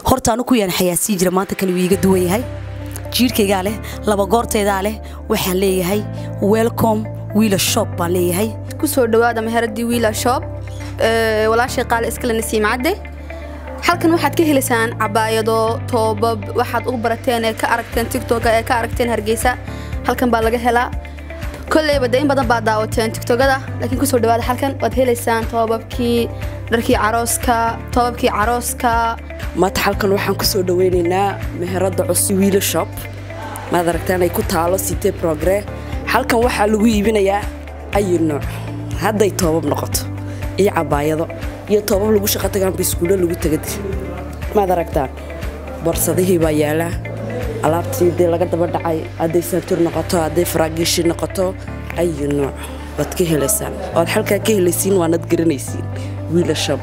horta anu ku yaan xayaasii jira maanta kale wuu iiga duwan yahay jiirhkaygaa leh laba goortaydaa leh waxaan leeyahay welcome wiila shop baan leeyahay kusoo dhawaada meheradii wiila shop walaashay qaale iskale nasiim cadde halkan waxaad ka helaysaan cabaayado toobab waxaad ugu barateen ee ka aragteen tigtoga ee ka aragteen hargeysa halkan baa laga helaa kolleyba de in badan baad daawateen tigtogada laakiin kusoo dhawaada halkan waad helaysaan toobabkii dharkii carooska toobabkii carooska maanta halkan waxaan ku soo dhaweynaynaa meherada cusub wiila shop maad aragtaan ay ku taalo site progre halkan waxaa lagu iibinayaa ayu nooc hadday toobab noqoto iyo cabaayado iyo toobab lagu shaqo tagaanba iskuulo lagu tagadi maad aragtaan borsadihii baa yaalaa alaabtii dee laga daba dhacay hadday saantur noqoto hadday faraagiishi noqoto ayu nooc waad ka helaysaan oad halkaa ka helaysiin waanad garanaysiin wiila shop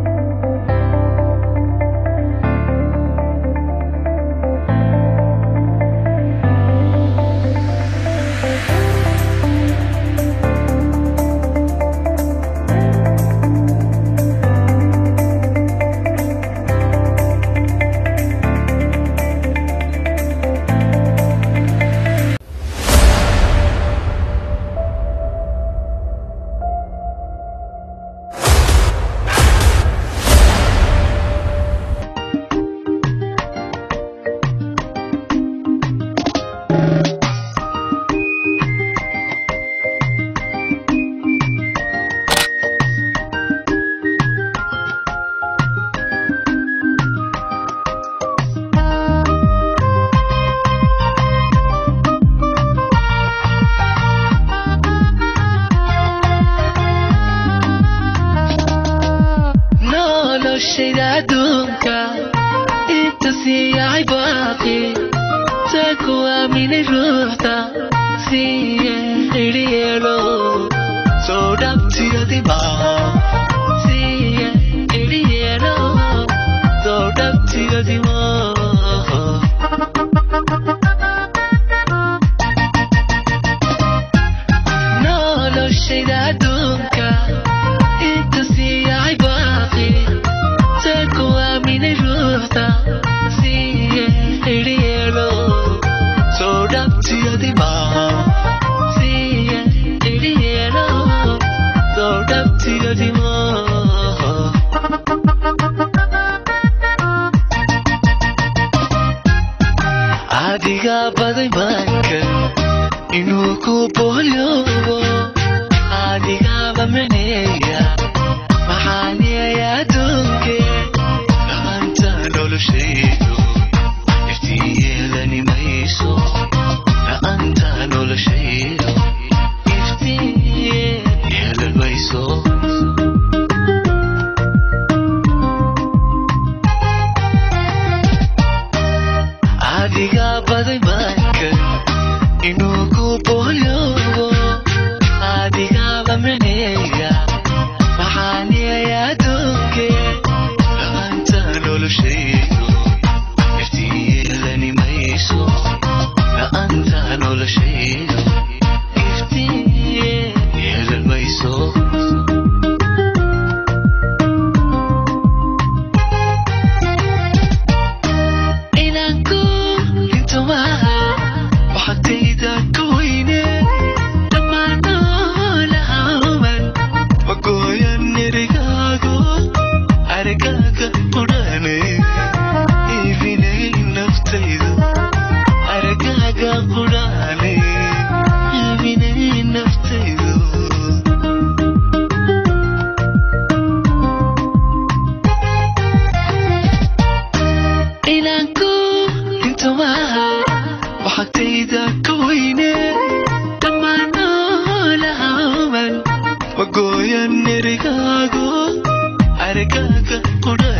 noloshayda adduunka inta siiyay baaqi taa ku aaminay ruuxda siiye idhiyeelo soo dhabtiyadiba siiye idhiyeelo soo dhabtiyadima noloshayda adduunka inta siiyay baaqi taa ku aaminay ruuxda siiye idhiyeelo soo dhabtiyadiba siiye idhiyeelo soo dhabtiyadima adiga baday bankan inuu ku boolyobo adigaba maneeya maxaaniyaya adduunke la'aanta noloshaydu iftiin yeelani mayso la'aanta noloshaydu iftiin yeelan mayso adiga baday bankan inuu ku boolyobo adigaba maneeya maxaaniyaya adduunke la'aanta noloshaydu iftiin yeelani mayso la'aanta noloshaydu iftiin yeelan mayso inaan ku dhinto maaha waxagtayda ka weyne dhammaan noolahaaman magooyan erigaago aragaaga qudhane iibinay naftaydu aragaaga qudhane iibinay naftaydu inaan ku dhinto maaha waxagtayda ka weyne dhammaan noolahaaman magooyan erigaago aragaaga qudha